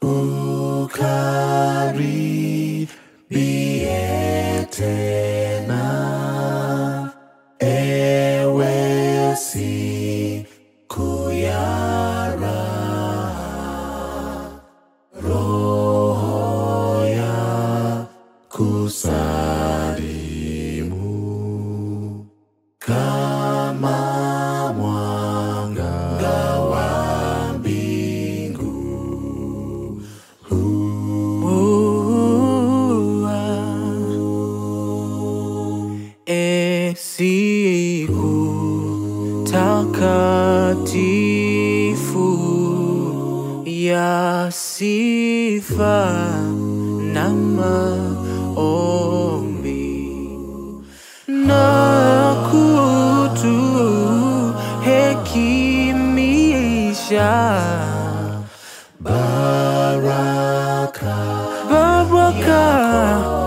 ukaribie tena, ewe siku ya raha, roho ya kusalimu kama mwanga wa mbingu. E siku takatifu ya sifa na maombi na kutu hekimisha Baraka baraka